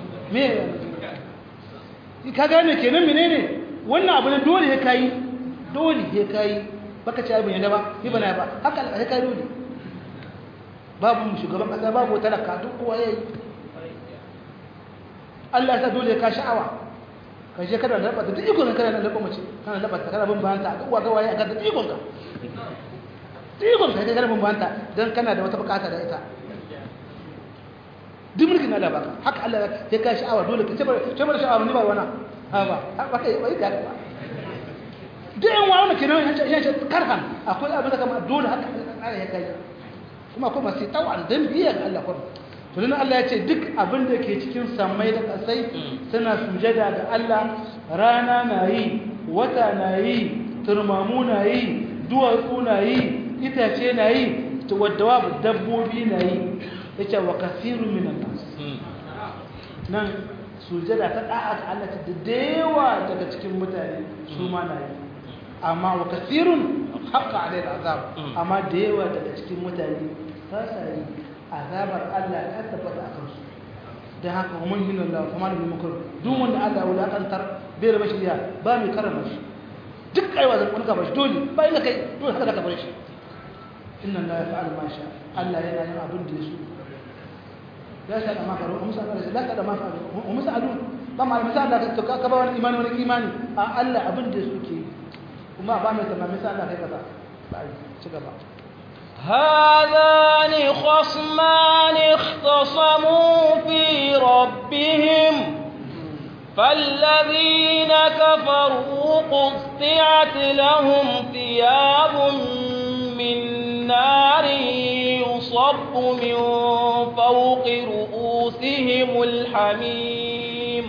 me ka gane kenan menene wannan abu ne dole ya kayi dole ya kayi baka ci abin yadda ba ni bana ba haka ya kayi dole babu shugaban kasa babu talaka duk kowa yayi Allah ya sa dole ya ka sha'awa ka je kada da labata duk ikon kana da labata mace kana labata kana bin bayanta duk wa gawaye aka da ikon ka duk ikon ka kana bin bayanta dan kana da wata bukata da ita duk mulkin Allah baka haka Allah ya ka sha'awa dole ka ce ba ce ba sha'awa ni ba wana ha ba ba kai bai ka ba duk yan wa wannan kenan ya ce karhan akwai abin da kama dole haka Allah ya kai kuma kuma sai tawan dan biya ga Allah kuma to dan Allah ya ce duk abin da ke cikin samai da kasai suna sujada ga Allah rana na yi wata na yi turmamu na yi duwatsu na yi itace na yi wadda dabbobi na yi yace wa kasirun minan nas nan sujada ta da'a ga Allah ta dewa daga cikin mutane su ma na yi amma wa kasirun haqqa alayhi azab amma da yawa daga cikin mutane ba sa yi azabar Allah ta tabbata a kansu dan haka mun yin Allah kuma da mukur duk wanda Allah ya wulakantar bai da bashi ba mai karama shi duk aiwa zan kunka bashi dole bai da kai dole haka da ka bar shi inna Allah ya fa'al ma sha Allah yana yin abin da ya so لا سأل ما فعلوا هم سألوا لا سأل ما فعلوا هم سألون طبعا المثال لا كبا ولا إيمان ولا إيماني ألا أبن دسوكي وما بعمل تمام مثال لا كذا بعد شكرا هذان خصمان اختصموا في ربهم فالذين كفروا قطعت لهم ثياب من نار يصب من فوق رؤوسهم الحميم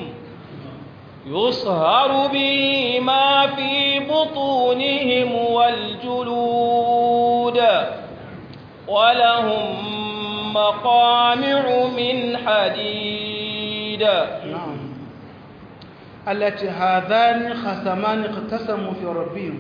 يصهر به ما في بطونهم والجلود ولهم مقامع من حديد نعم التي هذان خصمان اقتسموا في ربهم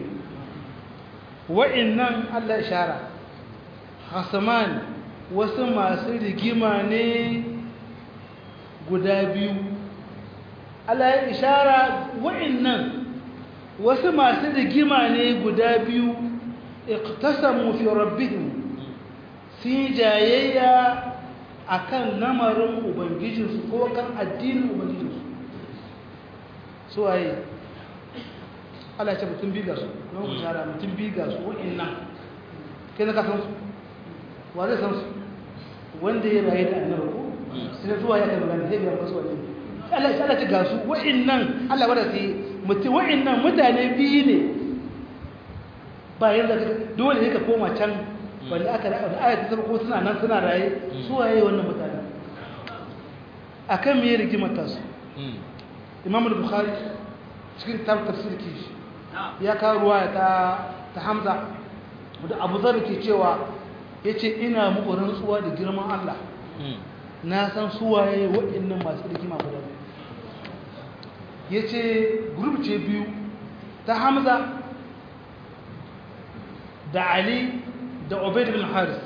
وإنهم الله إشارة خصمان wasu masu rigima ne guda biyu Allah ya ishara wa'annan wasu masu rigima ne guda biyu iqtasamu fi rabbihim sun jayayya akan lamarin ubangijinsu ko kan addinin ubangijinsu su waye Allah ya ce mutum biga su don ku tara mutum biga su wa'annan kai na kasan su wa zai san su wanda ya rayu da annabi ko sai zuwa ya kai magana zai biya masu wani Allah ya Allah ta ga su wa'annan Allah wanda sai mutum wa'annan mutane biyu ne bayan da dole ne ka koma can wanda aka da ayat ta ko suna nan suna raye su waye wannan mutane akan me rigimar ta su Imam al-Bukhari cikin tafsir kishi ya kawo ruwaya ta ta Hamza da Abu Dharr ke cewa ya ce ina muku rantsuwa da girman Allah na san suwaye waɗannan masu rikima guda ya ce grup ce biyu ta hamza da ali da obaid bin haris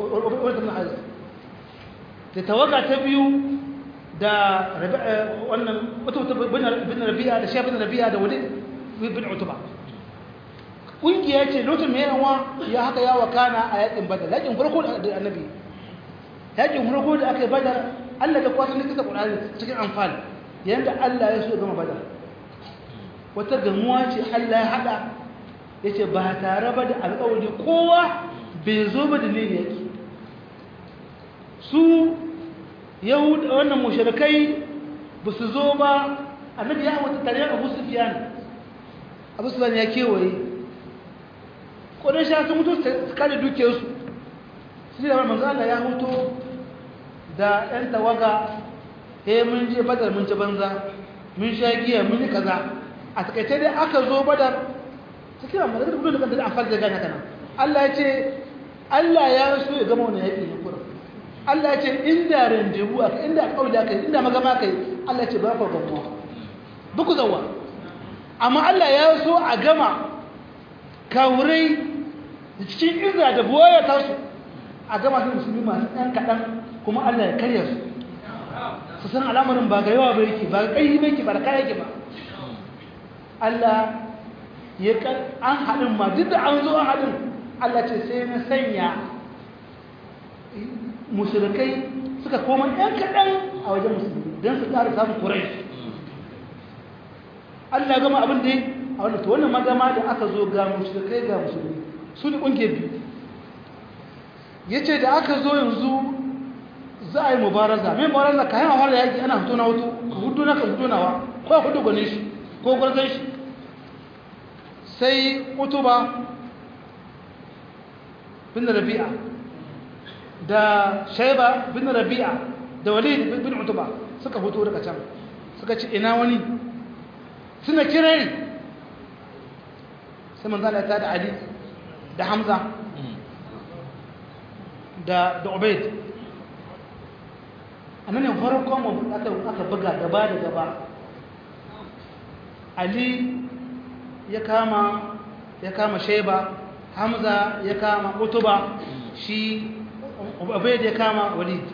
da tawaga ta biyu da wannan bin rabi'a da shafin rabi'a da wani bin utuba ƙungiya ce lokacin mai yawa ya haka ya wakana a yakin badar yakin farko da annabi yakin farko da aka yi badar allah da kwatan da kisa ƙunari cikin amfani yadda allah ya so ya gama badar wata gamuwa ce allah ya haɗa ya ce ba tare ba da alƙawari kowa bai zo ba da ne yaki su yahuda wannan mushrikai ba su zo ba annabi ya wata tare abu sufiyan abu sufiyan ya kewaye kodin sha sun mutu su kare dukiyarsu su da manzo Allah ya huto da yan tawaga eh mun je badar mun ci banza mun sha giya mun yi kaza a takaice dai aka zo badar ta kira mu daga gudun da kanta da amfani da gane kana Allah ya ce Allah ya so ya gama wannan yaƙi ne kurin Allah ya ce inda randebu aka inda alƙawli aka inda magama kai Allah ya ce ba fa gamuwa buku zawa amma Allah ya so a gama kawurai da cikin izra da buwaya ta su a gama su musulmi masu ɗan kaɗan kuma Allah ya karya su su san al'amarin ba ga yawa ba yake ba ga ƙarfi ba yake ba da kaya yake ba Allah ya kan an haɗin ma duk da an zo an haɗin Allah ce sai na sanya musulkai suka koma ɗan kaɗan a wajen musulmi don su ƙara samun kurai Allah gama abin da a wannan wannan magama da aka zo ga musulkai ga musulmi su ne ƙungiyar biyu ya ce da aka zo yanzu za a yi mubaraza mai mubaraza ka yana fara yaƙi ana hutu na hutu ka hudu na ka hudu nawa ko hudu gwanin shi ko gwarzon shi sai utuba bin rabi'a da shaiba bin rabi'a da walid bin utuba suka fito daga can suka ci ina wani suna kirari sai manzala ta da ali da hamza da da ubaid annan ne farkon aka aka buga gaba da gaba ali ya kama ya kama shaiba hamza ya kama utuba shi ubaid ya kama walid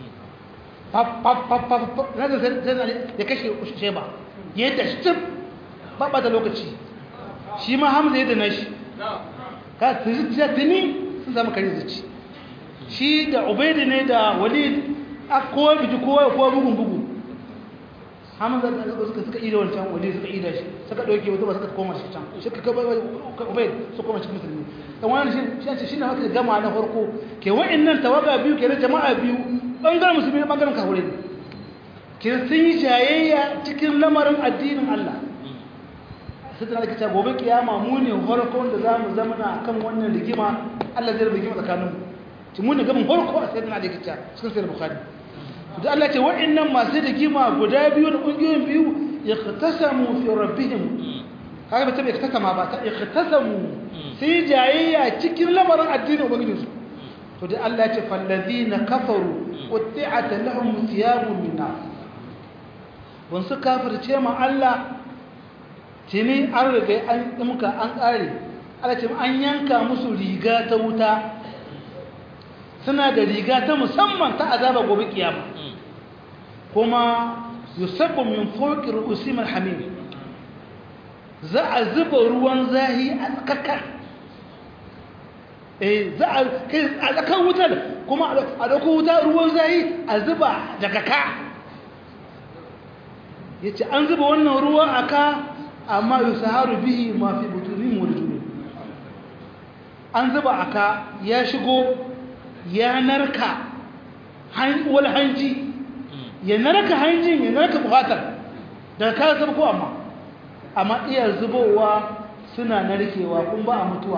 ya kashe shaiba ya yi tashtif babba da lokaci shi ma hamza ya dana shi ka zuciya tuni sun zama kare zuci shi da ubaid ne da walid a kowa biji kowa kowa bugun bugu hamza da suka suka suka ida wancan walid suka ida shi suka dauke wata ba suka koma shi can shi ka ubaid su koma cikin musulmi dan wannan shi shi shi ne haka gama na farko ke wa'annan tawaga biyu ke na jama'a biyu bangaren musulmi da bangaren kafirai ne ke sun yi jayayya cikin lamarin addinin Allah sai tana da gobe kiyama mu ne farkon da zamu zama na kan wannan rigima Allah zai rigima tsakaninmu ci mu ne gaban farko a sayyidina Ali kitta cikin sahih bukhari da Allah ce wa'annan masu rigima guda biyu da kungiyoyin biyu ikhtasamu fi rabbihim kaga bai tabe ikhtasama ba ta ikhtasamu sai jayayya cikin lamarin addinin ubangijinsu to da Allah ya ce fallazina kafaru qutti'at lahum thiyabun min nar wan su kafirce ma Allah tini an riga an dimka an kare Allah ce an yanka musu riga ta wuta suna da riga ta musamman ta azaba gobe kiyama kuma yusabbu min fawqi ru'usim al-hamim za a zuba ruwan zahi a tsakaka eh za a kai a tsakan wutar kuma a dauko wuta ruwan zahi a zuba daga ka yace an zuba wannan ruwa aka amma yusaharu bihi ma fi butunihim wa rijulihim an zuba aka ya shigo ya narka wal hanji ya narka hanjin ya narka buhatar daga kayan zaba ko amma amma iya zubowa suna narkewa kun ba a mutuwa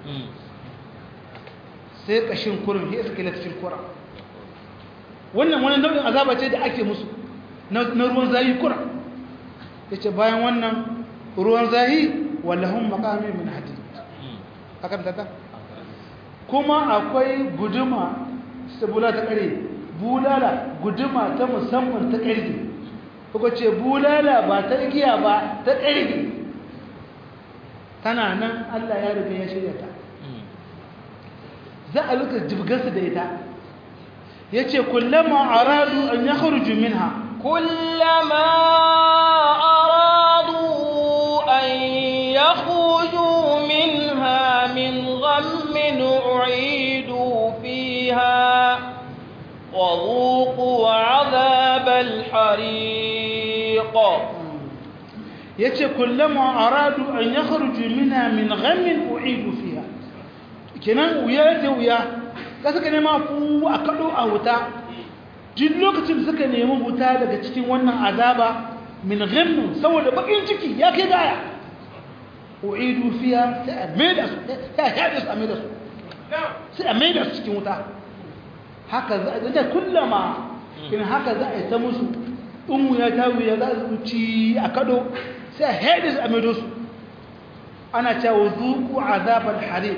sai kashin kurin ya suke latifin kura wannan wani nau'in azaba ce da ake musu na ruwan zahi kura ya ce bayan wannan ruwan zahi wallahun makamin min hadid hakan tata kuma akwai guduma sabula ta kare bulala guduma ta musamman ta kare kuka ce bulala ba ta igiya ba ta kare tana nan Allah ya riga ya shirya ta za a luka jibgarsa da ita ya ce kullama aradu an ya kharuju minha kullama aradu an ya khuju minha min ghammin u'idu fiha وذوقوا عذاب الحريق yace kullama aradu an yakhruju minha min ghammin u'idu fiha kenan wuya da wuya ka saka ne ma fu a kado a wuta duk lokacin da suka nemi huta daga cikin wannan azaba min ghammin saboda bakin ciki ya kai gaya uidu fiya sai a maida su ya haɗe su a maida su sai a maida su cikin wuta haka za a da kullama in haka za a yi ta musu in ya ta wuya za su ci a kado sai a haɗe su a maida su ana cewa zuku azabar harim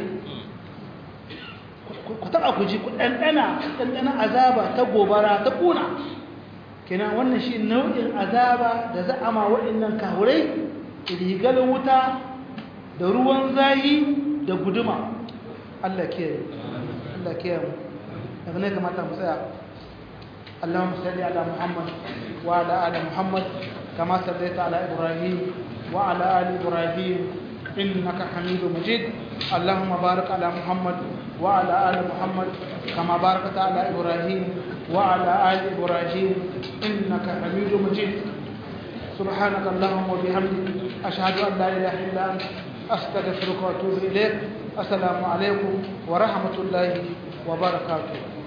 ku taɓa ku ji ku ɗanɗana ɗanɗana azaba ta gobara ta ƙuna kenan wannan shi nau'in azaba da za a ma waɗannan kahurai rigar wuta da ruwan zayi da guduma Allah ke Allah ke mu daga ne kamata mu tsaya Allahumma salli ala Muhammad wa ala ali Muhammad kama sallaita ala Ibrahim wa ala ali Ibrahim innaka Hamidum Majid Allahumma barik ala Muhammad wa ala ali Muhammad kama barakta ala Ibrahim wa ala ali Ibrahim innaka Hamidum Majid سبحانك اللهم وبحمدك أشهد أن لا إله إلا أنت أستغفرك وأتوب إليك السلام عليكم ورحمة الله وبركاته